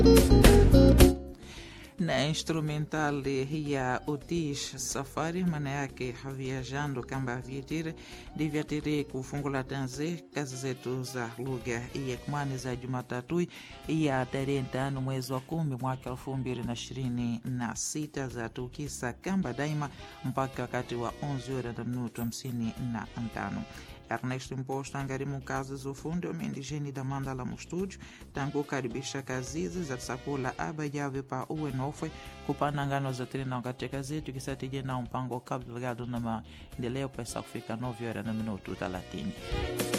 na instrumental ya Otis Safari, maana yake viajando kamba vietire ndivyo tere kufungula tanze kazi zetu za lugha ya Kimwani za Jumatatu ya tarehe tano mwezi wa kumi mwaka elfu mbili na ishirini na sita za tukisa kamba daima mpaka wakati wa 11 ora na minuto hamsini na tano. Ernesto Imposto angarimu kazi za ufundi wa mendigeni da Mandala mu estúdio tangu karibisha kazi hizi za tsakula aba yave pa uwe nofwe kupana ngano za trina katika zetu kisatije na mpango kabla ligado na maendeleo pesa kufika 9 horas na minuto 30